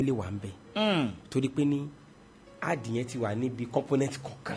lè wà ń bẹ̀ torí pé ní adìyẹn ti wà níbi component kọ̀ọ̀kan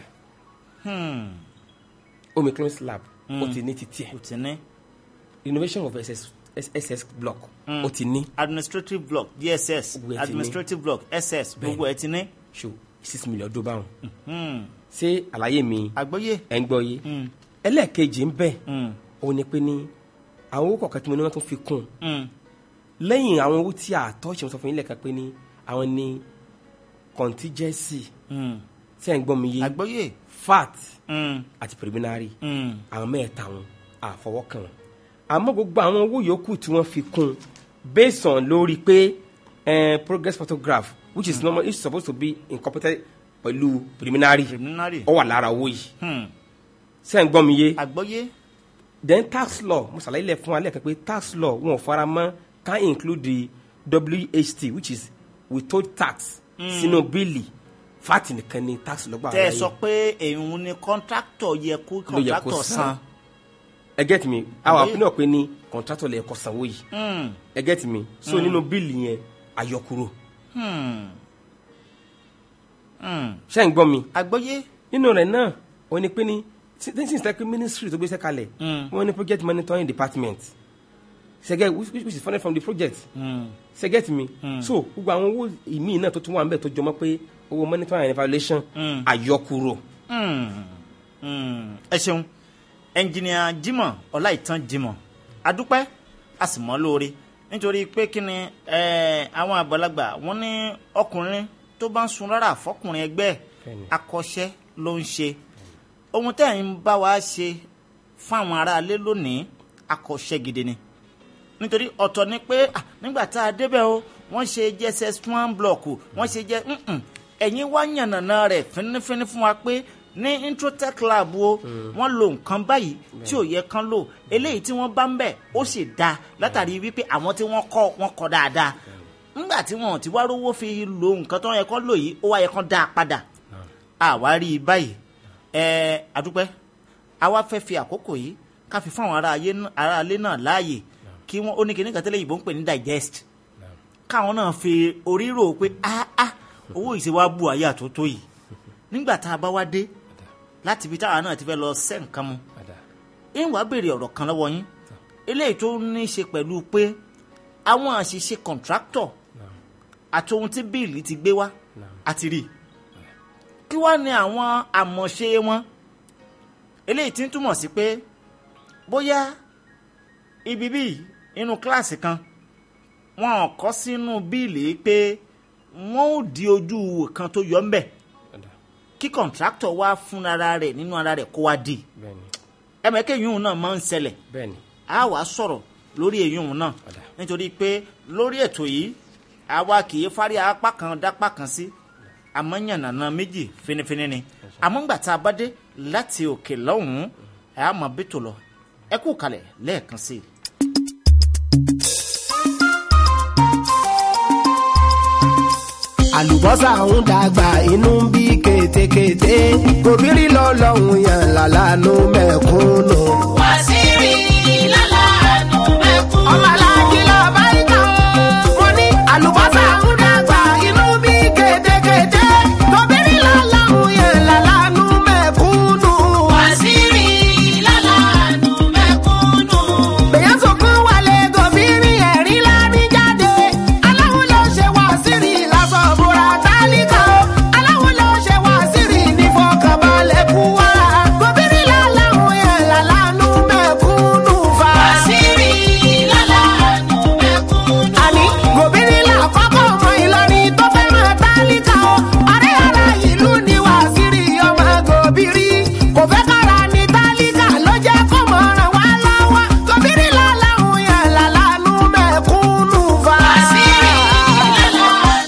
omicron slab ó ti ní ti tiẹ̀ kò tí ní innovation of ss ss block ó ti ní administrative block dss Gbogbo ẹ̀ ti ní. administrative block ss gbogbo ẹ ti ní. ṣo six million dó báwọn ṣé àlàyé mi àgbọ́yé ẹ̀ ń gbọ́ yé ẹlẹ́ẹ̀kejì ń bẹ̀ ó ní pé ní àwọn owó kọ̀ọ̀kan tí mo ní wọ́n tún fi kún un lẹ́yìn àwọn owó tí a tọ́ ṣe mo sọ fún yín lẹ́ẹ̀kan pé ní àwọn ní contingency ṣé ẹ̀ ń gbọ́ mi yé àgbọ́yé fat àti preliminary àwọn mẹ́ẹ̀ta wọn àfọwọ́kàn wọn àmọ́ gbogbo àwọn owó yòókù tí wọ́n fi kún un based on lórí pé eh, progress photograph which is normal is supposed to be incorporated pẹ̀lú preliminary preliminary ó wà lára owó yìí ṣé ẹ̀ ń gbọ́ mi yé àgbọ́yé then tax law mo ṣàlàyé lẹ fún wa lẹ́ẹ̀kan pé tax law wọn ò fara mọ́ can include the wht which is withhold tax sínú bíìlì fat nìkan ni tax law gbà tẹ́ ẹ láyé. sọ pé èyí ni contractor yẹ kó ló yẹ kó contractor san san ẹ get me àwọn Àbí? àpínlẹ̀ pé ní contractor lè kó sanwó yìí ẹ get me so nínú bíìlì yẹn àyọkúrò ṣé ń gbọ́ mi àgbọ́yé nínú rẹ̀ náà ó ní pé ní since like ministry tó gbéṣẹ́ kalẹ̀ wọ́n ní project monitoring department ṣẹ́gẹ́ which which is funded from the project ṣe get me so gbogbo àwọn owó ìmíì náà tó tún wà ń bẹ̀ tó jọmọ́ pé owó monitoring and evaluation àyọkúrò ẹ ṣeun ẹnjìnìà Jimoh Ọláìtàn Jimoh adúpẹ́ a sì mọ́ lóore nítorí pé kí ni eh, àwọn àgbàlagbà wọ́n ní ọkùnrin tó bá ń sun rárá fọkùnrin ẹgbẹ́ ẹ̀, Bẹ́ẹ̀ni. akọ́ṣẹ́ ló ń ṣe ohun tẹ́ ẹ̀ ń bá wa ṣe fún àwọn aráalé lónìí akọ́ṣẹ́ gidi ni nítorí ọ̀tọ̀ ni pé ah, nígbà tá a débẹ̀ o wọ́n ṣe jss one block o wọ́n ṣe jẹ́ mm-mm. ẹ̀yin wá yànnàná rẹ̀ fínífíní fún wa pé ní introtech lab o wọ́n lo nǹkan báyìí tí ò yẹ kán lò eléyìí tí wọ́n bá ń bẹ̀ ó sì da látàrí wípé àwọn tí wọ́n kọ́ wọ́n kọ́ dáadáa nígbà tí wọn ò ti wá rówó fi lo nǹkan tó yẹ kán lò yìí ó wá yẹ kán dá a padà àwa rí i báyìí ẹ adúpẹ́ àwa fẹ́ fi àkókò yìí ká fi fún àwọn ará ayé n- ará ilé náà láàyè kí wọ́n ó ní kíní kan tẹ́lẹ̀ yìnbọn ń pè ní digest káwọn náà fi orí rò pé ah ah owó ìṣe wa bù ayé àtótó yìí nígbà tá a bá wá dé láti ibi táwa náà ti fẹ́ lọ sẹ́ nǹkan mu ń wá béèrè ọ̀rọ̀ kan lọ́wọ́ yín eléyìí tó ní í ṣe pẹ̀lú pé àwọn àṣìṣe contractor àti ohun tí bíìlì ti gbé wá àti rí i kí wá ní àwọn àmọ̀ṣe wọn eléyìí tí ń túmọ̀ sí pé bóyá ibi bíi inú kíláàsì kan wọn ò kọ́ sínú bíìlì pé wọ́n ò di ojú ìwò kan tó yọ ńbẹ̀ kí kọ̀ǹtráktọ̀ wá fún ara rẹ̀ nínú ara rẹ̀ kó wá di bẹ́ẹ̀ni ẹ̀mẹ́kẹ́ yìí náà máa ń ṣẹlẹ̀ bẹ́ẹ̀ni a wá sọ̀rọ̀ lórí èyí náà Ọ̀dà. nítorí pé lórí ètò yìí àwa kì í fárí apá kan dápá kan sí àmọ́ yànnàná méjì finifini ni àmọ́ ńgbà tá a bá dé láti òkè lọ́hùn-ún ẹ̀ á mọ̀ bẹ́tò lọ ẹ kú kalẹ̀ lẹ́ẹ̀kan sí i. àlùbọ́sà ń dàgbà inú ń bí kétékété gòbírí lọ́lọ́hún yàn lálánú mẹ́kúnnù. wàsíìrì lálàánú mẹ́kún. ọmọ aláàjì lọ bá ìkà wọn ní àlùbọ́sà ń dàgbà inú ń bí kétékété gòbírí lọ́lọ́hún yàn lálánú mẹ́kúnnù. wàsíìrì lálàánú mẹ́kúnnù. bẹ̀yẹ̀ sọ̀kan wálé gòbírí ẹ̀rí lámì jáde aláwo ló ṣe wá sírì lásán búra tálíkà o aláwo ló ṣe wá sírì ní fọkànbalẹ̀ kú wa gòbírí láláwo yẹn lálánú mẹ́kúnnù fa. wàsíìrì lálàánú mẹ́kúnnù. àní gòbírí làkọ́kọ́ ọmọ ìlọrin tó fẹ́ràn tálíkà o ọ̀rẹ́ ara ìlú ni wá sírì ọmọ gòbírí kò fẹ́ kára ní tálíkà ló jẹ́ kó mọ̀ ràn wá lọ́wọ́ gòbírí láláwo yẹn lálánú mẹ́kúnnù fa. wàsíìrì lálàánú.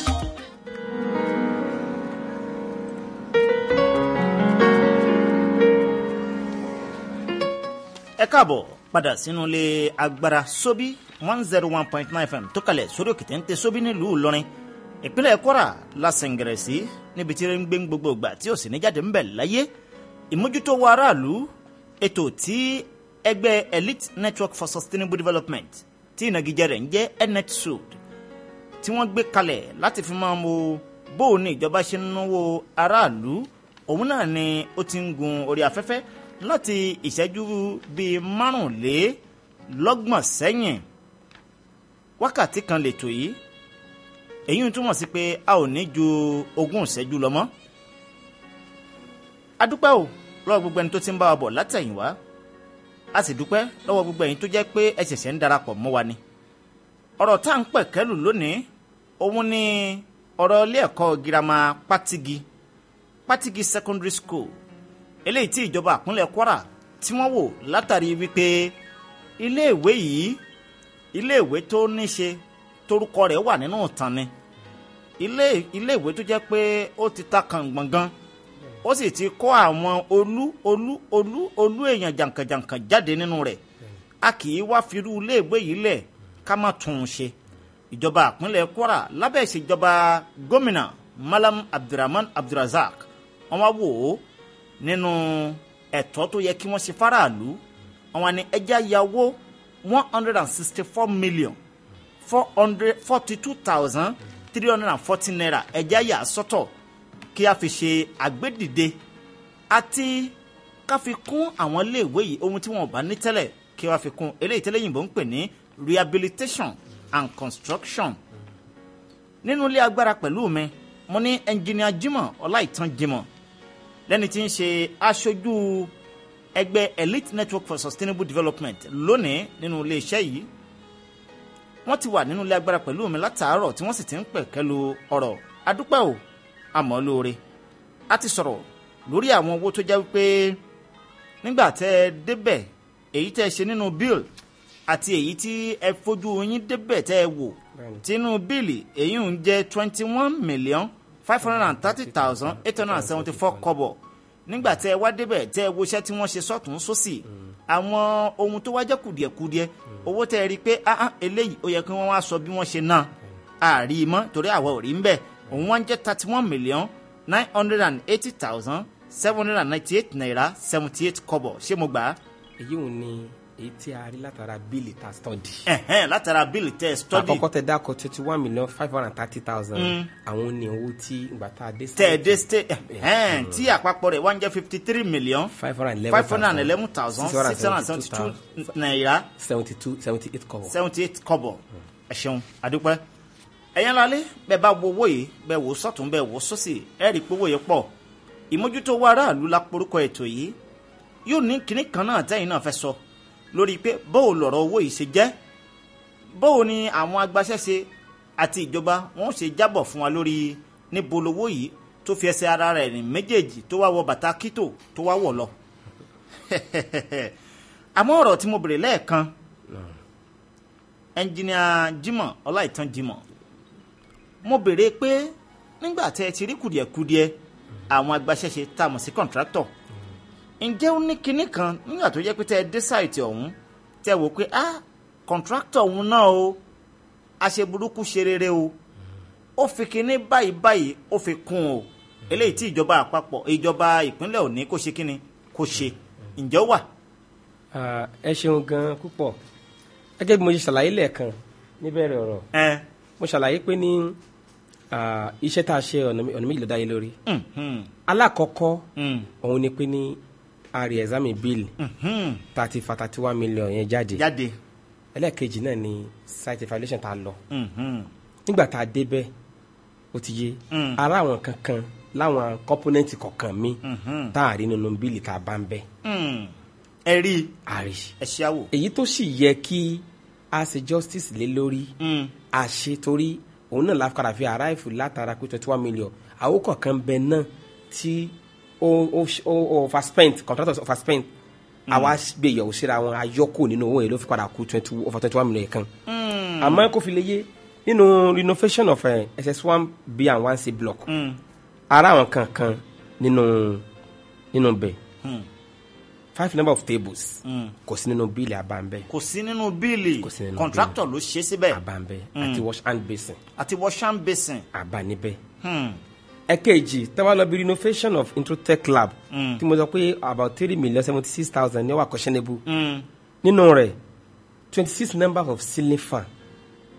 ẹ káàbọ̀ padà sínú ilé agbára sóbí one zero one point nine fm tó kalẹ̀ sórí òkè téńté sóbí nílùú ìlọrin ìpínlẹ̀ kwara la sẹ̀ǹgẹ̀rẹ̀ sí níbi tí ń gbé gbogbo ìgbà tí ò sì ní jáde ń bẹ̀ láyé ìmójútó wa aráàlú ètò tí ẹgbẹ́ elite network for sustainable development tí ìnagijẹ rẹ̀ ń jẹ́ netsud tí wọ́n gbé kalẹ̀ láti fi máa wo bóun ní ìjọba ṣe ń náwó aráàlú òun náà ni ó ti ń gun orí afẹ́fẹ́ láti ìṣẹ́jú bíi márùnlélọ́gbọ̀n sẹ́yìn wákàtí kan lètò yìí èyí ń túmọ̀ sí pé a ò ní ju ogún ìṣẹ́jú lọ mọ́ adúpẹ́ o lọ́wọ́ gbogbo ẹni tó ti ń bá wa bọ̀ látẹ̀yìnwá a sì dúpẹ́ lọ́wọ́ gbogbo ẹ̀yin tó jẹ́ pé ẹ ṣẹ̀ṣẹ̀ ń darapọ̀ mọ́ wa ni ọ̀rọ̀ tá à ń pẹ̀kẹ́lù lónìí òun ni ọ̀rọ̀ ilé ẹ̀kọ́ girama pátigi pátigi secondary school eléyìí tí ìjọba àpínlẹ̀ kwara tí wọ́n wò látàrí wípé iléèwé yìí iléèwé tó níṣe torúkọ rẹ̀ wà nínú ìtàn ni ilé iléèwé tó jẹ́ pé ó ti ta kàngbọ̀ngàn ó sì ti kọ́ àwọn olú olú olú olú èèyàn jàǹkànjàǹkàn jáde nínú rẹ̀ a kì í wá firú iléèwé yìí lẹ̀ ká má tún un ṣe ìjọba àpínlẹ̀ kwara lábẹ́ ìṣèjọba gómìnà malam abdulrahman abdulrazak wọ́n wá wò ó nínú ẹ̀tọ́ tó yẹ kí wọ́n ṣe faraàlú àwọn ni ẹja yàwó one hundred and sixty four million four hundred forty two thousand three hundred and forty naira ẹja yà sọ́tọ̀ kí a fi ṣe àgbédìde àti ká fi kún àwọn iléèwé yìí ohun tí wọn ò bá ní tẹ́lẹ̀ kí wọ́n fi kún eléyìí tẹ́lẹ̀ yìnbọn ń pè ní rehabilitation and construction nínú ilé agbára pẹ̀lú mi mo ní ẹnjìnìà jimoh ọláìtàn jimoh lẹ́ni tí ń ṣe aṣojú ẹgbẹ́ elite network for sustainable development lónìí nínú iléeṣẹ́ yìí wọ́n ti wà nínú ilé agbára pẹ̀lú mi látàárọ̀ tí wọ́n sì ti ń pẹ̀kẹ́lu ọ̀rọ̀ adúpẹ́ o àmọ́ lóore a ti sọ̀rọ̀ lórí àwọn owó tó jẹ́ wípé nígbà tẹ́ ẹ débẹ̀ èyí tẹ́ ẹ ṣe nínú bill àti èyí tí ẹ fojú yín débẹ̀ tẹ́ ẹ wò tínú bíìlì èyí ń jẹ́ twenty one million five hundred and thirty thousand eight hundred and seventy four kọ́bọ̀ nígbà tẹ́ ẹ wá débẹ̀ tẹ́ ẹ wo iṣẹ́ tí wọ́n ṣe sọ́tún sósì àwọn ohun tó wá jẹ́ kùdìẹ̀kudiẹ owó tẹ́ ẹ rí i pé ah ah eléyìí ó yẹ kí wọ́n wá sọ bí wọ́n ṣe náà àárí mọ́ torí àwa ò rí ń bẹ̀ òun wá ń jẹ́ thirty one million nine hundred and eighty thousand seven hundred and ninety eight naira seventy eight kọ́bọ̀ ṣé mo gbà á. èyí ò ní èyí tí a rí látara bíìlì ta study. ẹ̀hẹ́n látara bíìlì tẹ́ ẹ study àkọ́kọ́ tẹ dákọ̀ twenty one million five hundred and thirty thousand àwọn ní owó tí ìgbà tá a dé tẹ́ ẹ dé state ẹ̀hẹ́n tí àpapọ̀ rẹ̀ wá ń jẹ́ fifty three million five hundred and eleven five hundred and eleven thousand six hundred and seventy two naira seventy two seventy eight kọ́bọ̀. seventy eight kọ́bọ̀ ẹ ṣeun àdúpẹ́ ẹ̀yẹn lálẹ́ bẹ́ẹ̀ bá wo owó yìí bẹ́ẹ̀ wò sọ́tún bẹ́ẹ̀ wò sósì ẹ̀ rí i pé owó yìí pọ̀ ìmójútó wa aráàlú la porúkọ ètò yìí yóò ní kinní kan náà tẹ́yìn náà fẹ́ sọ lórí pé bóò lọ̀rọ̀ owó yìí ṣe jẹ́ bóò ni àwọn agbaṣẹ́ṣe àti ìjọba wọn ṣe jábọ̀ fún wa lórí níbo lowó yìí tó fi ẹsẹ̀ ara rẹ̀ rìn méjèèjì tó wá wọ bàtà kító tó wá wọ̀ lọ. àmọ́ ọ̀rọ̀ tí mo bèrè lẹ́ẹ̀kan ẹnjìnìà Jimoh Ọláìtàn Jimoh mo bèrè pé nígbà tẹ́ ẹ ti rí kùdìẹ̀kudiẹ àwọn agbaṣẹ́ṣe tá a mọ̀ sí kọ̀ǹtráktọ̀ ǹjẹ́ ó ní kinní kan nígbà tó jẹ́ pé tẹ́ ẹ dé sáìtì ọ̀hún tẹ́ ẹ wò pé ah kọ̀ǹtráktọ̀ ọ̀hún náà o aṣeburúkú ṣe rere o ó fi kinní báyìí báyìí ó fi kún o eléyìí tí ìjọba àpapọ̀ ìjọba ìpínlẹ̀ òní kò ṣe kinní kò ṣe ǹjẹ́ ó wà. Ah, ẹ ṣeun gan púpọ̀ gẹ́gẹ́ bí mo ṣe ṣàlàyé lẹ́ẹ̀kan níbẹ̀rẹ̀ ọ̀rọ̀ ẹ mo ṣàlàyé pé ní ah, iṣẹ́ tá a ṣe ọ̀nà mé- ọ̀nà méjì ló dá yé lórí mm, mm, alákọ̀ọ́kọ́ mm, òun ni pé ní a rí ẹ̀sámì bíìlì mm, thirty fa thirty one million yẹn jáde jáde ẹlẹ́ẹ̀kejì náà ni site evaluation tá a lọ mm, mm, nígbà tá a débẹ̀ ó ti yé Mm. ara àwọn kankan láwọn kọ́pọ́nẹ́ǹtì kọ̀ọ̀kan mi Mhm. tá a rí nínú bíìlì tá a bá ń bẹ̀ mm. ẹ rí i a rí ẹ ṣe àwò. èyí tó sì yẹ kí a ṣe justice lé lórí Mm, a ṣe torí òun náà la padà fi aráàfù látara pé twenty one million àwọn kọ̀ọ̀kan bẹ náà tí ó ó ó ó overspent contractors overspent àwa gbé yẹ̀wò síra wọn ayọ́kù nínú owó yẹn ló fi padà kú twenty over twenty one million kan mm, àmọ́ kó fi lè yé nínú renovation of uh, ss one b and one c block mm, ara àwọn kankan nínú nínú bẹ̀ mm, five number of tables mm. kò sí nínú bíìlì àbámbẹ́ kò sí nínú bíìlì Kò sí nínú kọ̀ǹtráktọ̀ ló ṣe síbẹ̀ àbámbẹ́ àti wash hand basin àti washing basin. àbá níbẹ̀ Hmm. ẹ̀kejì tẹ́wọ́ lọ bí renovation of introtech lab Mm. tí mo sọ pé about three million seventy six thousand ní wà questionable Mm. nínú rẹ̀ twenty six number of ceiling fan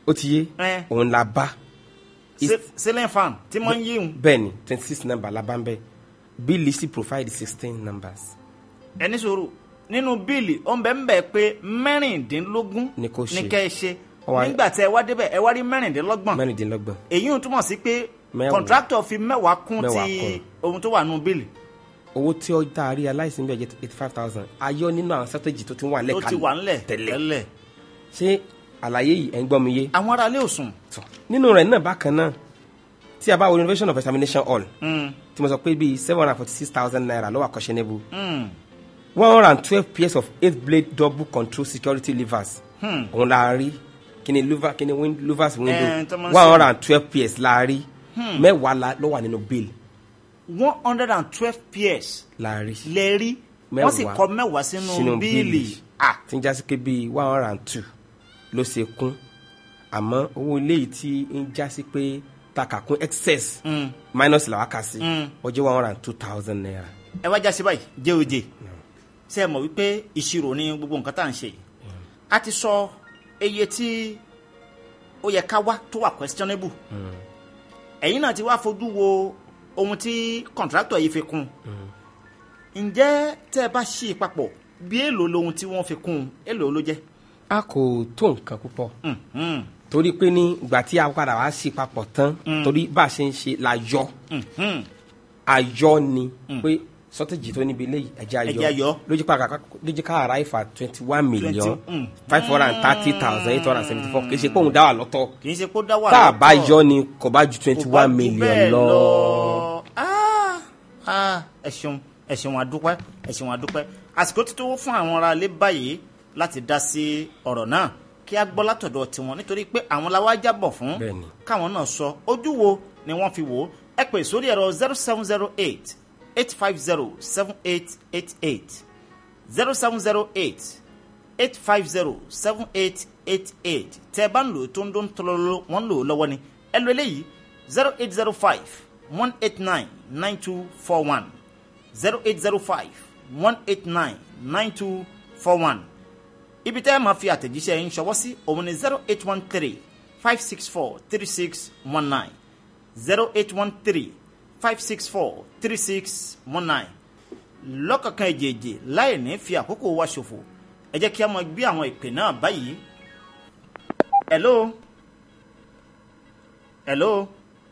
ó ti yé Eh. òun la bá Ce- ceiling fan tí wọ́n ń yí òun bẹ́ẹ̀ ni twenty six number la bá ń bẹ́ bíìlì sì provide sixteen numbers ẹni sọ̀rọ̀ nínú bíìlì ó ń bẹ ń bẹ pé mẹ́rìndínlógún Ni kò ṣe. ní kẹ́ ẹ ṣe Ó wá- nígbà tí ẹ wá débẹ̀ ẹ wá rí mẹ́rìndínlọ́gbọ̀n mẹ́rìndínlọ́gbọ̀n èyí ń túmọ̀ sí pé Mẹ́wàá. kọ̀ǹtráktọ̀ fi mẹ́wàá kún Mẹ́wàá ti kún. ohun tó wà nínú bíìlì owó tí ó dá rí aláìsí ń bẹ̀ jẹ́ eighty five thousand ayọ́ nínú àwọn strategy tó ti wà tó lẹ́ka ti wà ńlẹ̀ tẹ́lẹ̀ tẹ́lẹ̀ ṣé àlàyé yìí ẹ̀ ń gbọ́ mi yé àwọn aráalé ò sùn tọ̀ nínú rẹ̀ náà bákan náà tí a bá wo renovation of examination hall Mm, tí mo sọ pé bíi seven hundred and forty six thousand naira ló wà questionable mm, one hundred and twelve pairs of eight blade double control security levers Hmm. òun la rí kíni louver kíni win- louvers Eh, window tó máa ń one ṣe- hundred and twelve pairs la rí mẹ́wàá la- ló wà nínú bill one hundred and twelve pairs la rí lè rí wọ́n sì kọ mẹ́wàá sínú bíìlì Ah, tí ń jásí pé bíi one hundred and two ló ṣe kún àmọ́ owó eléyìí tí ń jásí pé takà kún excess mm. minus làwọn kà sí Mm. ó jẹ́ one hundred and two thousand naira. ẹ wá jáse báyìí jẹ́ oje ṣe é mọ̀ wípé ìṣirò ní gbogbo nǹkan tá à ń ṣe yìí a ti sọ iye tí ó yẹ ká wá tó wà questionable ẹ̀yin náà ti wá fojú wo ohun tí contractor yìí fi kún ǹjẹ́ tẹ́ ẹ bá ṣí i papọ̀ bí èlò lohun tí wọ́n fi kún èlò ló jẹ́ a kò tó nǹkan púpọ̀ Mm, mm, torí pé ní ìgbà tí a padà wá sí papọ̀ tán torí bá a ṣe ń ṣe la yọ mm, mm. ayọ ni pé sọtẹ́jì tó níbi eléyìí ẹ̀jẹ̀ Ẹ̀jẹ̀ ayọ̀. ayọ lójú pa kàkà lójú ká ara ìfà twenty one million mm. five hundred and thirty thousand eight hundred and seventy four kì í ṣe pé òun dá wà lọ́tọ̀ kì í ṣe kó dá wà tá a bá lọ́tọ̀. yọ ni kò bá ju twenty Kò bá one jù million bẹ́ẹ̀ lọ. Ah, ah, ẹ ṣeun ẹ ṣeun àdúpẹ́ ẹ ṣeun àdúpẹ́ àsìkò ti tó fún àwọn ará ilé báyìí láti dá sí ọ̀rọ̀ náà kí a gbọ́ látọ̀dọ̀ tiwọn nítorí pé àwọn la wá jábọ̀ fún Bẹ́ẹ̀ni. káwọn náà sọ ojú wo ni wọ́n fi wò ó ẹ pè sórí ẹ̀rọ zero seven zero eight eight five zero seven eight eight eight zero seven zero eight eight five zero seven eight eight eight tẹ ẹ bá ń lò ó tó ń dún tọ́lọ́lọ́ wọ́n ń lò ó lọ́wọ́ ni ẹ lo eléyìí zero eight zero five one eight nine nine two four one zero eight zero five one eight nine nine two four one ibi tẹ́ ẹ máa fi àtẹ̀jíṣẹ́ yín ṣọwọ́ sí òun ni zero eight one three five six four three six one nine zero eight one three five six four three six one nine lọ́kọ̀ọ̀kan èjèèjì láì ní fi àkókò wa ṣòfò ẹ jẹ́ kí a máa gbé àwọn ìpè náà báyìí. hello hello.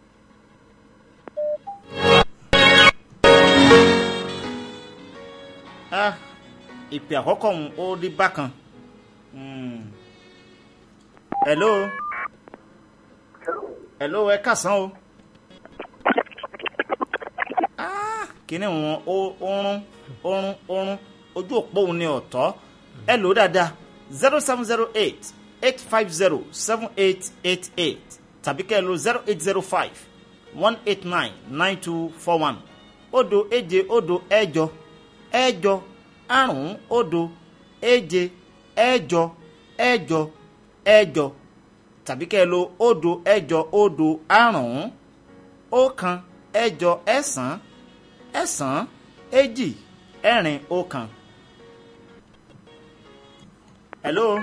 ah ìpè àkọ́kọ́ ọ̀hún ó rí bákan. Hmm. hello hello ẹ kàsán o. Ah, kíní wọn ó rún ó rún ó rún ojú òpó òun ni ọ̀tọ̀ ẹ lò ó dáadáa zero seven zero eight eight five zero seven eight eight eight tàbí kẹ́ ẹ lo zero eight zero five one eight nine nine two four one òdo èje òdo ẹ̀jọ ẹ̀jọ àrún òdo èje ẹ̀jọ ẹ̀jọ ẹ̀jọ tàbí kẹ́ ẹ lo òdo ẹ̀jọ òdo àrún ọ̀kan ẹ̀jọ ẹ̀sán ẹ̀sán èjì ẹ̀rin ọ̀kan. hello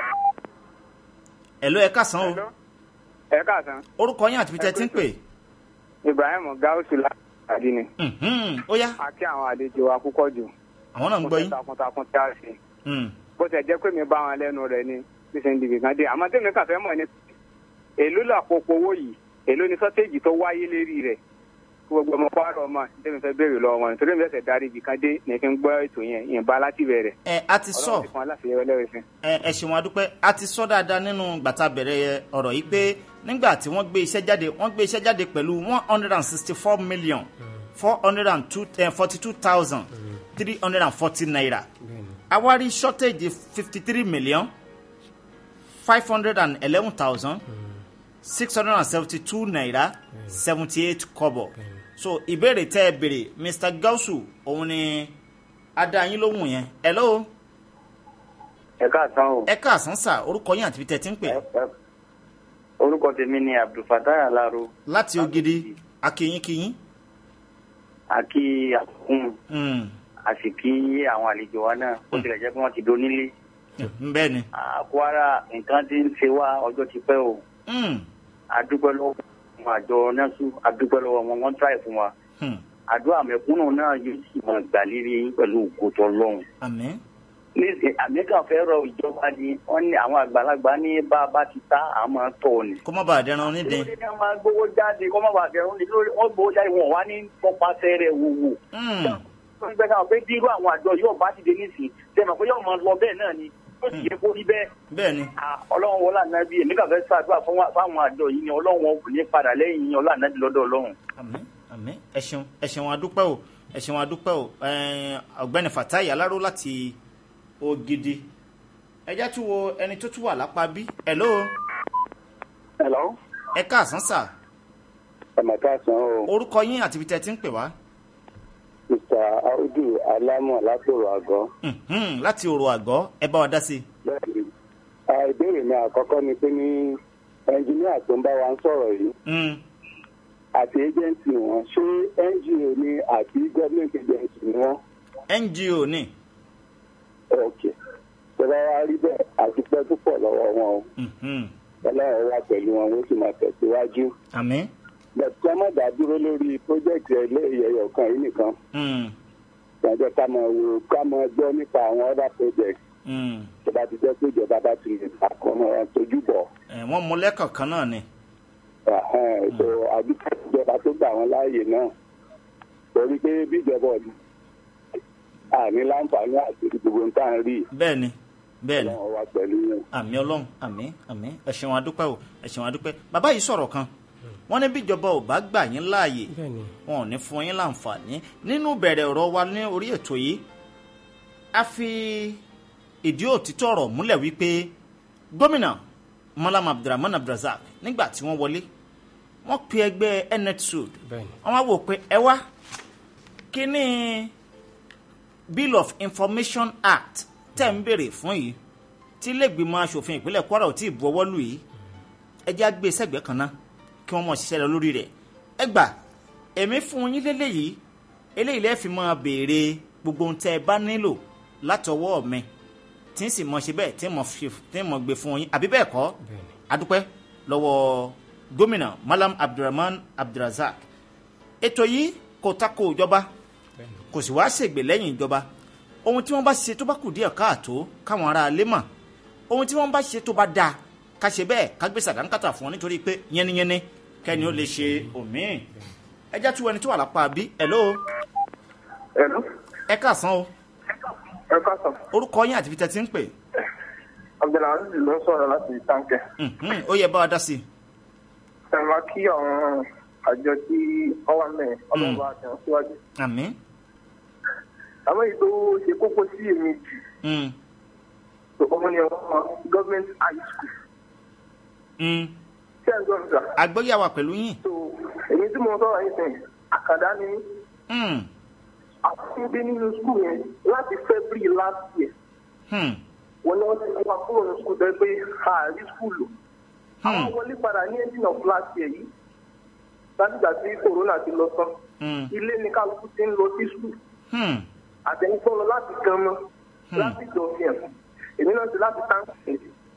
hello ẹ kásán o ẹ káàsán orúkọ yín àti peter ti ń pè ibrahim gausu láti ni Mhm, ó yá a kí àwọn àlejò wa púpọ̀ jù àwọn náà ń gbọ́ yín takuntakun tí a ṣe Mm, bó tẹ̀ jẹ́ pé mi bá wọn lẹ́nu rẹ̀ ni bí ṣe ń dìbì kan dé àmọ́ tèmi kàn fẹ́ mọ̀ ni èló làpòpọ̀ owó yìí èló ni sọ́téèjì tó wáyé lérí rẹ̀ kí gbogbo ọmọ pààrọ̀ ọmọ tèmi fẹ́ béèrè lọ́wọ́ wọn nítorí mi fẹsẹ̀ darí ibì kan dé ní kí n gbọ́ ètò yẹn ìyìnbá láti bẹ̀rẹ̀ ẹ a ti sọ ọlọ́run ti fún aláṣẹ ẹlẹ́rìí ẹ ẹ ṣeun adúpẹ́ a ti sọ dáadáa nínú gbàtà bẹ̀rẹ̀ ọ̀rọ̀ yìí pé nígbà tí wọ́n gbé iṣẹ́ jáde wọ́n gbé iṣẹ́ jáde pẹ̀lú one hundred and sixty four million four hundred and forty two thousand three hundred and forty naira awari shortage fifty three million five hundred and eleven thousand six hundred and seventy two naira seventy eight kobo so ìbéèrè tẹ́ ẹ béèrè mr gausu òun ni adáyín lóhùn yẹn hello ẹ káàsán o ẹ káàsán sà orúkọ yín àti ibi tẹ́ ẹ ti ń pè Ẹ- ẹ- orúkọ tèmi ni abdulfatah alaro láti ògidì akínyínkínyín àkí àkùn Mm, àsìkí àwọn àlejò wa náà ó tilẹ̀ jẹ́ pé wọ́n ti donílé bẹ́ẹ̀ ni. Ah, kwara nǹkan ti ń ṣe wá ọjọ́ ti pẹ́ o Hmm, adúpẹ́ lọ́wọ́ àwọn àjọ nẹ́sù adúpẹ́ lọ́wọ́ wọn wọ́n tíráì fún wa hmm. àdúrà mẹ̀kúnnù náà yóò sì máa gbà lérí yín pẹ̀lú ògùtọ̀ lọ́hùn. àmín. ní àmẹ́kàn fẹ́ rọ ìjọba ni wọ́n ní àwọn àgbàlagbà ní bá a bá ti ta àmọ́ tọ̀ ni. kó má bàa dẹran onídìí. lórí ní a máa gbowó jáde kọ́ máa bàa bẹ̀rù ní lórí wọ́n gbowó jáde wọn wá ní pọpasẹ̀ rẹ̀ wòwò. Hmm, wọ́n gbẹ́ káwọn pé bí irú àwọn àjọ yóò bá ti dé nísìn tẹ̀mọ̀ pé yóò máa lọ bẹ́ẹ̀ náà ni yóò sì yẹ kó rí bẹ́ẹ̀. bẹ́ẹ̀ ni. Ah, ọlọ́run wọlé ànábì èmi kàn fẹ́ ṣàdúrà fún wa- fáwọn àjọ yìí ni ọlọ́run wọn kò ní padà lẹ́yìn yín ọlọ́run ànábì lọ́dọ̀ ọlọ́run. àmín àmín ẹ ṣeun ẹ ṣeun adúpẹ́ o ẹ ṣeun adúpẹ́ o ẹ̀ẹ́n, ọ̀gbẹ́ni fatai aláró láti ògidì ẹjá tún wo ẹni tó tún wà lápá bí hello Hello. ẹ káàsán sà Ẹ̀mọ̀ káàsán o. orúkọ yín àti ibi tẹ́ ti ń pè wá Mr. Audu Alámọ̀ látòrò àgọ́. Mhm, láti òrò àgọ́ ẹ bá wa dá sí i. Bẹ́ẹ̀ni. Ah, Ìbéèrè mi àkọ́kọ́ ni pé ní ẹnjìníà tó ń bá wa ń sọ̀rọ̀ yìí Mm, àti ẹ́jẹ̀ǹtì wọn ṣé NGO ni àbí gọ́ọ̀mẹ̀ntì agency ni wọ́n? ngo ni Ok. Tọ́lá wa rí bẹ́ẹ̀ àti pẹ́ púpọ̀ lọ́wọ́ wọn o. Mhm, Ọlọ́run wà pẹ̀lú wọn wọ́n sì máa tẹ̀síwájú. àmín Bẹ̀ẹ̀ tí wọ́n má dá dúró lórí pọ́jẹ́kì ẹlẹ́yẹyọ kan yìí nìkan. Mm, Ìjọba ká máa wo ká máa gbọ́ nípa àwọn other projects. mm. tó bá ti jẹ́ pé ìjọba bá ti lè àkọ́nà tójú bọ̀ Ẹ̀, wọ́n mú lẹ́kọ̀ọ̀kan náà ni so àdúgbò ìjọba tó gbà wọ́n láàyè náà torí pé bí ìjọba ọ̀dùn àní láǹfààní àti gbogbo nǹkan rí bẹ́ẹ̀ ni bẹ́ẹ̀ ni ọlọ́run wa pẹ̀lú yẹn. àmì ọlọ́run àmì àmì ẹ ṣeun adúpẹ́ o ẹ ṣeun adúpẹ́ bàbá yìí sọ̀rọ̀ kan wọ́n ní bíjọba ò bá gbà yín láàyè bẹ́ẹ̀ni wọn ò ní fún yín láǹfààní nínú bẹ̀rẹ̀ ọ̀rọ̀ wa ní orí ètò yìí a fi ìdí òtítọ́ ọ̀rọ̀ múlẹ̀ wípé gómìnà malam abdulrahman abdulrasaq nígbà tí wọ́n wọlé wọ́n pe ẹgbẹ́ netsud bẹ́ẹ̀ni wọ́n wá wò pé ẹ wá kí ni bill of information act tẹ̀ ń béèrè fún yìí tí iléègbìmọ̀ asòfin ìpínlẹ̀ kwara ò tí ì bu ọwọ́ lù yìí ẹ jẹ́ àgbé sẹ́gbẹ̀ẹ́ kan náà kí wọ́n mọ̀ ṣiṣẹ́ lọ lórí rẹ̀ ẹ gbà èmi fún yín lélẹ́yìí eléyìí lẹ́ẹ̀ fi máa béèrè gbogbo ohun tẹ́ ẹ bá nílò látọwọ́ mi tí ń sì mọ̀ ṣe bẹ́ẹ̀ tí ń mọ̀ fi- tí ń mọ̀ gbé fún yín àbí bẹ́ẹ̀ kọ́ bẹ́ẹ̀ni adúpẹ́ lọ́wọ́ gómìnà malam abdulrahman abdulrasaq ètò yìí kò tako ìjọba bẹ́ẹ̀ni kò sì wá ṣègbè lẹ́yìn ìjọba ohun tí wọ́n bá ṣe tó bá kù díẹ̀ káàtó káwọn ará ilé mọ̀ ohun tí wọ́n bá ṣe tó bá dáa ká ṣe bẹ́ẹ̀ ká gbé sàdánkátà fún wọn nítorí pé yẹniyẹni kẹ́ni ó lè ṣe òmíì ẹjá tí wọ́n ẹni tó wà lápá bí hello ẹ̀lú ẹ káàsán o ẹ káàsán orúkọ yín àti ibi tẹ́ ti ń pè abdulhazi ló ń sọ̀rọ̀ láti táǹkẹ̀. Mhm, ó yẹ bá wa dá sí i ẹ máa kí àwọn àjọ tí wọ́n wà mẹ́rin ọlọ́run bá tẹ̀ wọ́n síwájú. àmín àmọ́ èyí tó ṣe kókó sí èmi jù Mm, tó ọmọ ni àwọn government high school. mm. ṣé ẹ̀ ń gbọ́ mi sà? àgbọ́yàwó pẹ̀lú yín tó èmi tí mo sọ̀rọ̀ yìí sìn àkàndá ni mí. Mm, àwọn dé nínú school yẹn láti february last year hmm, wọn ni wọn ti wá kúrò ní school tẹ́ pé ààrí school lò. àwọn hmm, wọlé padà ní ending of last year yìí látìgbà tí corona ti lọ tán hmm, ilé ní kálukú ti ń lọ sí school hmm, àtẹni tó lọ láti gan mọ láti jọ fi ẹ̀ èmi náà ti láti táǹkì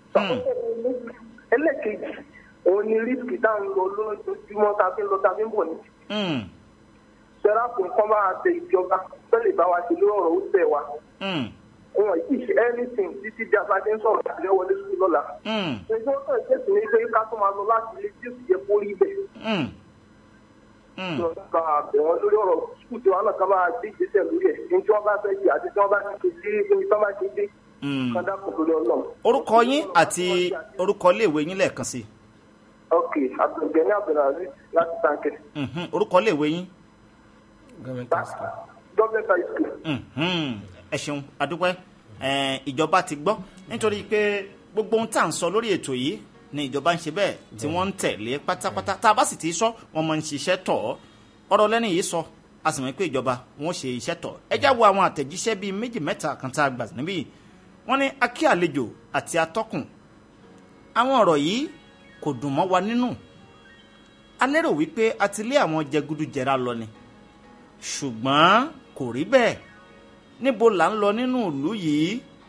ẹlẹ́kejì òun ni rísìkì tá à ń lọ lójoojúmọ́ tá a fi ń lọ tá a fi ń bọ̀ ní hmm, sẹ́ráfù nǹkan bá a tẹ ìjọba tẹ́lẹ̀ bá wa ṣe lórí ọ̀rọ̀ ó tẹ̀ wá hmm, wọn yìí ṣe anything títí di abájẹ́ ń sọ̀rọ̀ àti wọlé sùn lọ́la hmm, ẹgbẹ́ wọn kàn ṣètò ní pé ká tó máa lọ láti ilé tí ó sì yẹ kó rí bẹ́ẹ̀ hmm, hmm. ká bẹ̀ wọ́n lórí ọ̀rọ̀ sùkúù tí wọn náà ká máa gbé ìgbésẹ̀ lórí ẹ̀ ní tí wọ́n bá fẹ́ ṣe àti tí wọ́n bá ti ṣe sí ibi tí wọ́n bá ṣe dé Hmm. kán dákun lórí ọlọ́run. orúkọ yín àti orúkọ iléèwé yín lẹ́ẹ̀kan sí ok abdulgani abdulaziz láti tanke Mhm, orúkọ iléèwé yín government school government high school. Mhm, ẹ ṣeun adúpẹ́ Eh, ìjọba ti gbọ́ nítorí pé gbogbo ohun tá à ń sọ lórí ètò yìí ni ìjọba ń ṣe bẹ́ẹ̀ tí wọ́n ń tẹ̀lé pátápátá tá a bá sì ti sọ wọ́n máa ń ṣiṣẹ́ tọ̀ ọ́ ọ̀rọ̀ lẹ́ni yìí sọ a sì mọ̀ pé ìjọba wọn ṣe iṣẹ́ tọ̀ ẹ já wo àwọn àtẹ̀jíṣẹ́ bíi méjì mẹ́ta kan tá a gbà níbí wọ́n ní akí àlejò àti atọ́kùn àwọn ọ̀rọ̀ yìí kò dùn mọ́ wa nínú a lérò wípé a ti lé àwọn jẹgúdújẹrá lọ ni ṣùgbọ́n kò rí bẹ́ẹ̀ níbo là ń lọ nínú ìlú yìí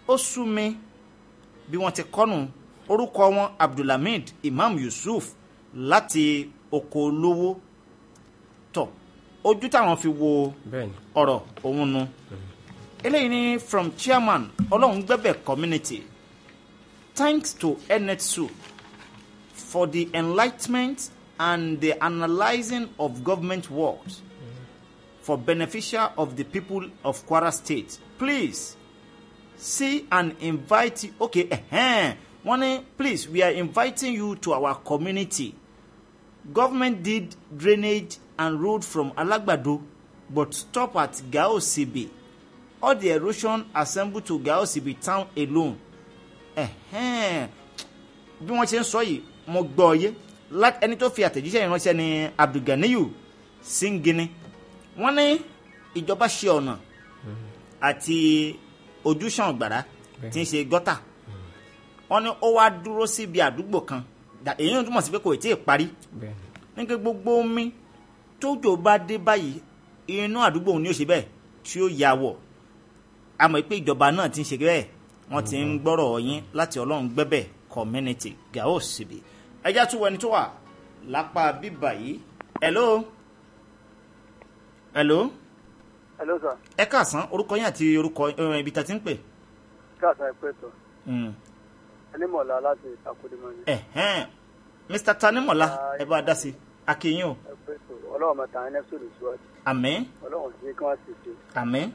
ó sú mi bí wọ́n ti kọ́nù orúkọ wọn abdulhamid imam yusuf láti oko olówó tọ̀ ojú táwọn fi wo bẹ́ẹ̀ni ọ̀rọ̀ òun nu eléyìí ni from chairman ọlọ́run gbẹ́bẹ̀ community thanks to enetsu for the enlightenment and the analysing of government works for beneficial of the people of kwara state please see and invite you okay uh-huh. wọ́n ní please we are inviting you to our community government did drainage and road from alagbado but stop at gaosibi all the erosion assembled to gaosibi town alone Ẹ̀hẹ́n. bí wọ́n ṣe ń sọ yìí mo gbọ́ ọ yé Lá- ẹni tó fi àtẹ̀jíṣẹ́ ìránṣẹ́ ni abdulganiyu singini wọ́n ní ìjọba ṣe ọ̀nà àti ojúṣàn gbàrà tí ń ṣe gọ́tà wọ́n ní ó wá dúró síbi àdúgbò kan Dà- èyí ń túmọ̀ sí pé kò tí ì parí bẹ́ẹ̀ni ní pé gbogbo omi tójò bá dé báyìí inú àdúgbò òun ni ó ṣe bẹ́ẹ̀ tí ó ya wọ̀ a mọ̀ pé ìjọba náà ti ń ṣe bẹ́ẹ̀ wọ́n ti ń gbọ́rọ̀ yín láti ọlọ́run gbẹ́bẹ̀ community gao síbi ẹjá tún wọ ẹni tó wà lápá bíbà yìí hello hello hello sir ẹ káàsán orúkọ yín àti orúkọ eh, ibi tá a ti ń pè. káàsán ẹ pé tó Mm. ẹnímọ̀lá láti ìtàkùdìmọ̀ ni Ẹ̀hẹ́n. mr tanimola ẹ bá a dá sí i akínyìn o ẹ pé tó ọlọ́run mẹ́ta ẹ̀ nẹ́sùn lè ṣíwájú àmín ọlọ́run sí kí wọ́n sì ṣe àmín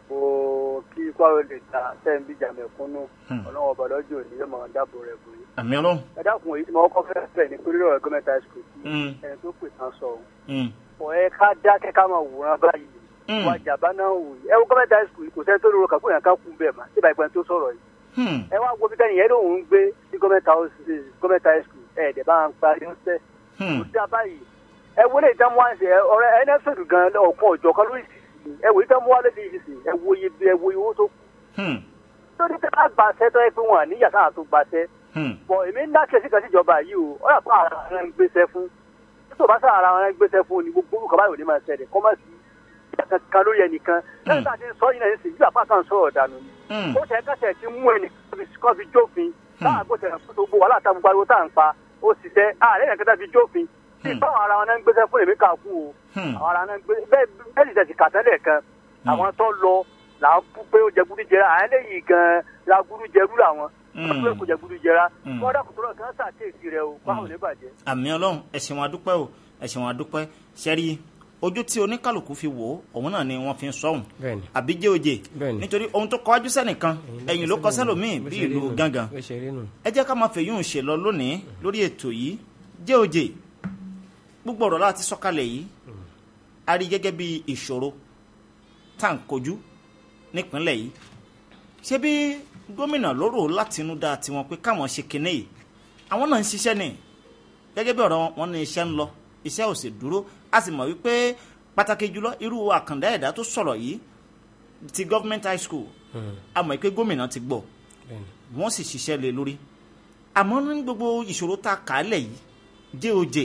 o kí kwaro lè ta tẹ́ ń bíjà mẹ̀kúnnù Hmm. ọlọ́run ọba lọ́jọ́ òní yóò máa dáàbò rẹ̀ bò yín. àmín ọlọ́run. ẹ dákun èyí tí mo kọ́ fẹ́ fẹ́ ní pẹ̀lú ọ̀rọ̀ gọ́mẹ̀ntà school tí Mm. ẹni tó pè tán sọ ọ́ Mm. ọ̀ ẹ ká dákẹ́ ká máa wòran báyìí Mm. wà jàmbá náà wò yìí ẹ wo gọ́mẹ̀ntà school kò sẹ́ni tó lórúkọ kàkó yẹn ká kú bẹ́ẹ̀ mà síbà ìgbà tó sọ̀rọ̀ yìí Hmm. ẹ wá wo bí tẹ́yìn yẹn lòun ń gbé sí gọ́mẹ̀ntà gọ́mẹ̀ntà school ẹ̀ dẹ̀ bá ń parí ó sẹ́ Hmm. kò sí abáyìí ẹ wo lè dán wá ṣe ọ̀rẹ́ ẹ nẹ́sọ̀dù gan ọ̀kan ọ̀jọ̀ kan lórí ìsìn ẹ wò dán wá lórí ìsìn ẹ wo iye ẹ wo owó tó kù Hmm. tó ní tẹ́ bá gbàṣẹ́ tó yẹ pé wọn àníyàn sáà tó gbàṣẹ́ Hmm. bọ̀ èmi ń dákẹ́ sí kan síjọba yìí o ó yà fún ara wọn ń gbéṣẹ́ fún tó bá sáà ara wọn ń gbéṣẹ́ fún ni gbogbo olùkọ́ báyìí ò ní máa ṣẹlẹ̀ kọ́ má sí kankan lórí ẹnìkan lẹ́yìn tá a ti ń sọ yìí náà nísìnyí yóò àpá kan sọ̀rọ̀ dànù ni Hmm. ó tẹ̀ kẹ́sẹ̀ ti mú ẹnìkan kan fi jófin táà kó tẹ̀ fún gbogbo wàhálà tá a gbogbo ariwo tá à ń pa ó sì tẹ́ ààrẹ yẹn kẹta fi jófin tí Hmm. báwọn ara wọn náà ń gbéṣẹ́ fún èmi kà kú o Hmm. àwọn ara náà ń gbé bẹ́ẹ̀ bẹ́ẹ̀ sì tẹ̀sí kàtẹ́lẹ̀ kan àwọn tó lọ là ń bú pé ó jẹ gúdú jẹra àwọn eléyìí gan la gúdú jẹrú làwọn Hmm. wọ́n pé kò jẹ gúdú jẹra Hmm. wọ́n dàkú tó lọ kí wọ́n ṣàkíyèsí rẹ o báwo ní bàjẹ́. àmì ọlọ́run ẹ̀sìn wọn adúpẹ́ o ẹ̀sìn wọn adúpẹ́ ṣẹ́rí ojú tí oníkàlùkù fi wò ó òun náà ni wọ́n fi ń sọ̀hún bẹ́ẹ̀ni àbí jẹ́ òjè Bẹ́ẹ̀ni. nítorí ohun tó kọjú sẹ́nìkan ẹ̀yìn ló kọ sẹ́lòmíì Bó bí ṣe rí ìlú nù. gángan bó ṣe rí nù. ẹ jẹ́ ká máa fèyún ṣe lọ lónìí lórí ètò yìí jẹ́ òjè gbogbo ọ̀rọ̀ láti sọ́kalẹ̀ yìí a rí gẹ́gẹ́ bí ìṣòro tá à ń kojú nípínlẹ̀ yìí ṣé bí gómìnà lóró látinúdá tiwọn pé káwọn ṣe kinní yìí àwọn náà ń ṣiṣẹ́ ni gẹ́gẹ́ bí ọ̀rọ̀ wọn wọn ní iṣẹ́ ń lọ iṣẹ́ ò sì dúró a sì mọ̀ wípé pàtàkì jùlọ irú àkàndá ẹ̀dá tó sọ̀rọ̀ yìí ti government high school a mọ̀ pé gómìnà ti gbọ́ bẹ́ẹ̀ni wọ́n sì ṣiṣẹ́ lé lórí àmọ́ ní gbogbo ìṣòro tá a kà á lẹ̀ yìí jẹ́ òjè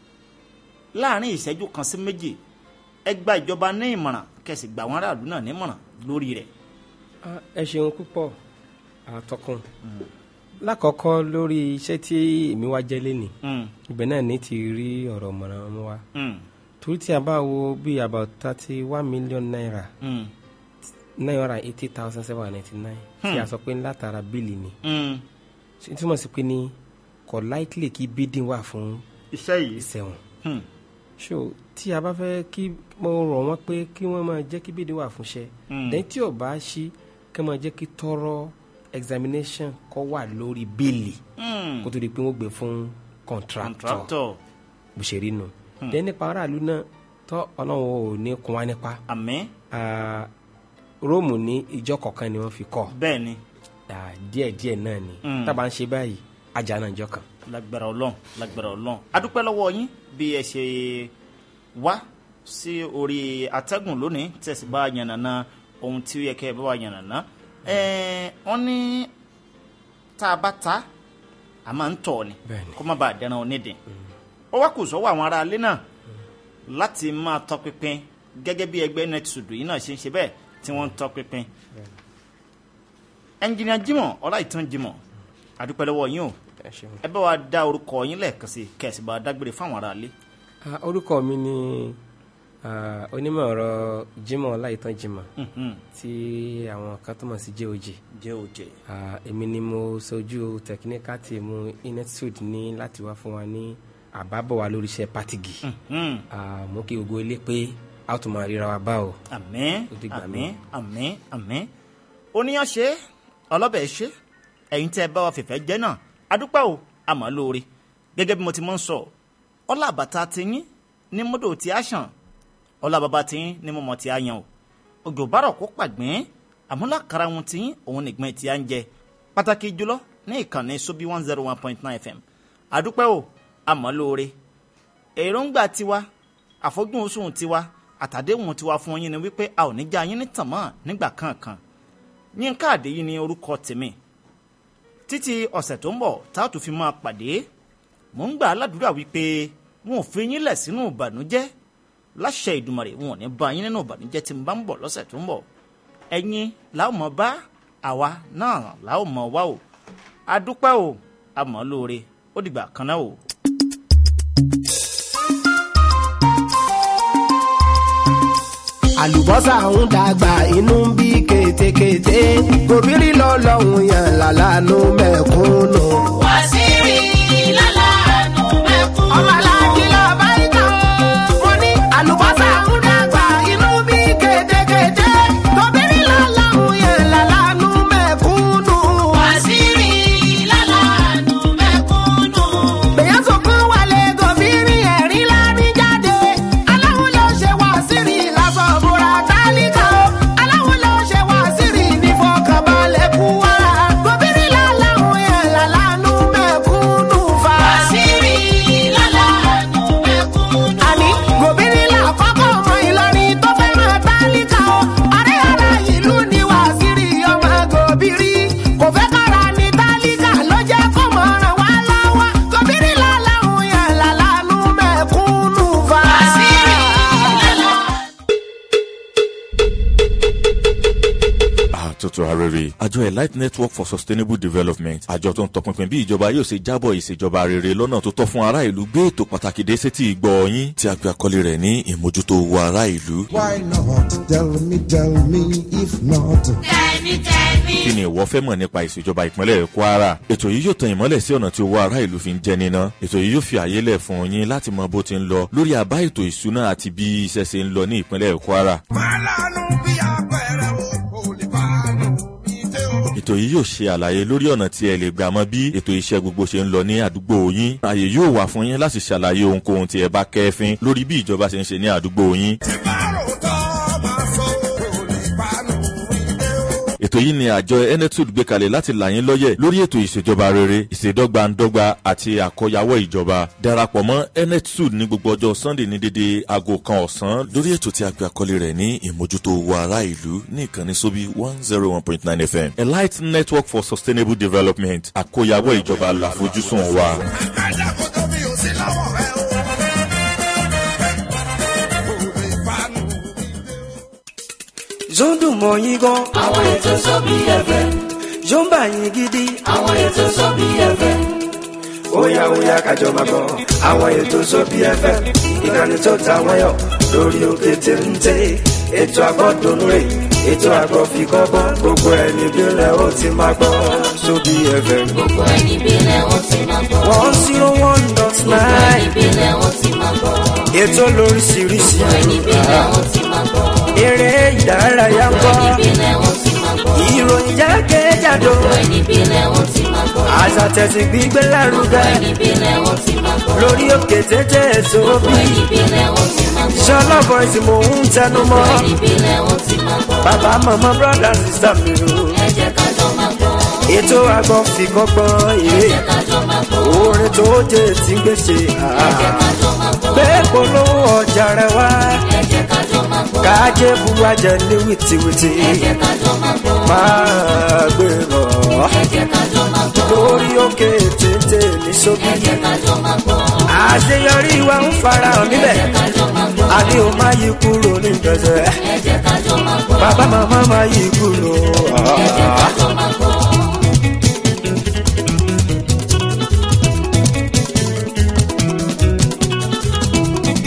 láàrin ìṣẹ́jú kan sí méjì ẹ gba ìjọba ní ìmọ̀ràn kẹsì gbà wọ́n aráàlú náà nímọ̀ràn lórí rẹ̀. Ah, ẹ ṣeun púpọ̀ àtọkùn lákọ̀ọ́kọ́ lórí iṣẹ́ tí èmi wá jẹ́ lẹ́nìí Mm, ibẹ̀ náà ní ti rí ọ̀rọ̀ mọ̀ràn mú wa mm, torí tí a bá wo bíi about thirty one million naira mm, nine hundred and eighty thousand seven hundred ninety nine tí a sọ pé látara bíìlì ni mm. ṣe túmọ̀ sí pé ní kò likely kí bidding wà fún iṣẹ́ yìí. ìṣẹ̀wọ̀n Mm, so tí a bá fẹ́ kí mo rọ̀ wọ́n pé kí wọ́n máa jẹ́ kí bidding wà fún iṣẹ́ Mm. lẹ́yìn tí ò bá ṣí kí wọ́n máa jẹ́ kí tọrọ examination kọ́ wà lórí bíìlì mm. kó tó di pé wọ́n gbé fún contractor contractor bó ṣe rí nu lẹ́yìn nípa aráàlú náà tọ́ ọlọ́run ò ní kún wa nípa àmín Ah, róòmù ní ìjọ kọ̀ọ̀kan ni wọ́n fi kọ́ bẹ́ẹ̀ ni Ah, díẹ̀díẹ̀ náà ni Mm. tábà ń ṣe báyìí ajá náà ìjọ kan. lágbára ọlọ́run lágbára ọlọ́run adúpẹ́ lọ́wọ́ yín bí ẹ ṣe wá sí orí atẹ́gùn lónìí tẹ̀sí bá yànnàná ohun tí ó yẹ kẹ́ ẹ bá wà yànnàná ẹ̀ẹ́n wọ́n ní tá a bá ta a máa ń tọ̀ ni Bẹ́ẹ̀ni. kó má bàa dẹran onídìí ó wá kù sọ́wọ́ àwọn ará ilé náà láti máa tọpinpin gẹ́gẹ́ bí ẹgbẹ́ netsud yìí náà ṣe ń ṣe bẹ́ẹ̀ tí wọ́n ń tọpinpin ẹnjìnìà jimoh ọláìtàn jimoh àdúpẹ́ lọ́wọ́ yín o ẹ ṣeun. ẹ bá wa dá orúkọ yín lẹ́ẹ̀kan sí kẹ̀sì bá wa dágbére fáwọn aráalé. Ah, orúkọ mi ni ah, onímọ̀ ọ̀rọ̀ Jimoh Ọláìtàn Jimoh Mhm. tí àwọn kan tó mọ̀ sí JOJ jẹ́ òjẹ́ Ah, èmi ni mo sojú technical team inetsud ní láti wá fún wa ní àbábọ̀ wa lórí iṣẹ́ pátìgì Mhm. Ah, mo kí gbogbo ilé pé a ó tún máa ríra wa bá o. àmín Ó dìgbà àmín náà. àmín àmín oníyàn ṣe ọlọ́bẹ̀ ṣe ẹ̀yin tẹ́ ẹ bá wa fìfẹ́ jẹ́ náà adúpẹ́ o àmọ́ lóore gẹ́gẹ́ bí mo ti mọ̀ ń sọ ọlá àbàtà tiyín ní mọ́dọ̀ tí a ṣàn ọlá bàbá tiyín ní mọ́mọ́ tí a yan o òjò bárọ̀ kó pàgbín àmúlákàrà wọn tiyín òun nìgbọ́n tí a ń jẹ pàtàkì jùlọ ní ìkànnì sobi one zero one point nine fm adúpẹ́ o àmọ́ lóore èròǹgbà tiwa àfojúsùn oṣù tiwa àtàdéhùn tiwa fún yín ni wípé a ò ní já yín ní tàn mọ́ nígbà kankan yínká àdéyí ni orúkọ tèmi títí ọ̀sẹ̀ tó ń bọ̀ tá a tún fi máa pàdé mò ń gbà á ládùúrà wípé wọn ò fi yín lẹ̀ sínú ìbànújẹ́ láṣẹ ìdùmarè wọn ò ní bá yín nínú ìbànújẹ́ tí mo bá ń bọ̀ lọ́sẹ̀ tó ń bọ̀ ẹ̀yin làwọn mọ̀ bá àwa náà làwọn mọ̀ wá o adúpẹ́ o àmọ́ lóore ó dìgbà kan náà o. àlùbọ́sà ń dàgbà inú ń bí kétékété gòbírí lọ́lọ́hún yàn lálánú mẹ́kúnnù. wàsíìrì lálàánú mẹ́kún. ọmọ aláàjì lọ bá ìtàn wọn ní àlùbọ́sà ń dàgbà inú ń bí kétékété gòbírí lọ́lọ́hún yàn lálánú mẹ́kúnnù. wàsíìrì lálàánú mẹ́kúnnù. bẹ̀yẹ̀ sọ̀kan wálé gòbírí ẹ̀rín lárí jáde aláwo ló ṣe wá sírì lásán búra tálíkà o aláwo ló ṣe wá sírì ní fọkànbalẹ̀ kú wa gòbírí láláhùn yẹn lálánú mẹ́kúnnù fa. wàsíìrì lálàánú mẹ́kúnnù. àní gòbírí làkọ́kọ́ ọmọ ìlọrin tó fẹ́ràn tálíkà o ọ̀rẹ́ ara ìlú ni wàásìrì ọmọ gòbírí kò fẹ́ kára ní tálíkà ló jẹ́ kó mọ̀ ràn wá lọ́wọ́ gòbírí láláhùn yẹn lálánú mẹ́kúnnù fa. wàsíìrì lálàánú. àtúntò arére àjọ elite network for sustainable development àjọ tó ń tọpinpin bí ìjọba yóò ṣe jábọ̀ ìṣèjọba rere lọ́nà tó tọ́ fún ará ìlú gbé ètò pàtàkì dé sétí ìgbọ́ yín tí a gbé àkọlé rẹ̀ ní ìmójútó owó ará ìlú. Why not? Tell me, tell me, if not. tẹ̀mí tẹ̀mí. kí ni ìwọ fẹ́ mọ̀ nípa ìṣèjọba ìpínlẹ̀ kwara ètò yìí yóò tan ìmọ́lẹ̀ sí ọ̀nà tí owó ará ìlú fi ń jẹ níná ètò yìí yóò fi àyè lẹ̀ fún yín láti mọ bó ti ń lọ lórí àbá ètò ìṣúná àti bí iṣẹ́ ṣe ń lọ ní ìpínlẹ̀ kwara Màlánù bí apẹ̀rẹ̀ o, kò lè fàánù ìdè o. ètò yìí yóò ṣe àlàyé lórí ọ̀nà tí ẹ lè gbà mọ bí ètò iṣẹ́ gbogbo ṣe ń lọ ní àdúgbò yín ààyè yóò wà fún yín láti ṣàlàyé ohunkóhun tí ẹ bá kẹ́fín lórí bí ìjọba ṣe ń ṣe ní àdúgbò yín Tí bá rò tọ́ máa sọ, kò lè fàánù ìdè o. ètò yìí ni àjọ enetud gbé kalẹ̀ láti là yín lọ́yẹ̀ lórí ètò ìṣèjọba rere ìṣèdọ́gbandọ́gba àti àkọyawọ́ ìjọba darapọ̀ mọ́ enetud ní gbogbo ọjọ́ sunday ní dédé aago kan ọ̀sán lórí ètò tí a gbé àkọlé rẹ̀ ní ìmójútó owó ará ìlú ní ìkànnì sóbí one zero one point nine fm elite network for sustainable development àkọyawọ́ ìjọba làfojúsùn wa. Àgbàdá kò tó mi ò sí lọ́wọ́ rẹ o. Kò lè fàánù ìdè o. zondun mọ yín gan àwọn ètò sọ́bí ẹ̀fẹ̀. zomba yín gidi àwọn ètò sọ́bí ẹ̀fẹ̀. óyá óyá kájọ máa gbọ́ àwọn ètò sóbì ẹ̀fẹ̀ ìkànnì tó ta wọ́n yọ lórí òkè téńté ètò àgbọ̀dùnú rè ètò àgbọ̀fikọ́gbọ́n gbogbo ẹ̀ níbílẹ̀ ó ti máa gbọ́ sóbì ẹ̀fẹ̀. gbogbo ẹni bílẹ̀ wọ́n ti máa gbọ́. one zero one dot gbogbo ẹni nine bílẹ̀ wọ́n ti máa gbọ́. ètò lóríṣiríṣi gbogbo ẹni bílẹ̀ wọ́n ti máa gbọ́. eré ìdárayá ń gbogbo kọ́ ẹni bílẹ̀ wọ́n ti máa gbọ́. ìròyìn jákèjádò gbogbo ẹni bílẹ̀ wọ́n ti máa gbọ́. àṣà tẹ̀sí gbígbé gbogbo lárugẹ ẹni bílẹ̀ wọ́n ti máa gbọ́. lórí òkè téńté gbogbo sóbì ẹni bílẹ̀ wọ́n ti máa gbọ́. sọlá voice mò ń tẹnu gbogbo mọ́. ẹni bílẹ̀ wọ́n ti máa gbọ́. bàbá màmá brọ́dà sísá mi o. ẹ jẹ́ ká jọ máa gbọ́. ètò àgọ́ fi kọ́gbọ́n ẹ ìwé jẹ́ ká jọ máa gbọ́. orin tó jẹ́ tí ń gbèsè. ẹ jẹ́ ká jọ máa gbọ́. gbé polówó ọjà rẹ wá ẹ jẹ́ ká jọ máa gbọ́. kájé buwa jẹ ní wìtìwìtì. ẹ jẹ́ ká jọ máa gbọ́. máa gbé lọ ẹ jẹ́ ká jọ máa gbọ́. lórí òkè téńté ní sóbì. ẹ jẹ́ ká jọ máa gbọ́. àṣeyọrí wa ń farahàn ẹ níbẹ̀. jẹ́ ká jọ máa gbọ́. àní o máa yí kúrò ní gbèsè. ẹ jẹ́ ká jọ máa gbọ́. bàbá màmá máa yí kúrò. ẹ jẹ́ ká jọ máa gbọ́.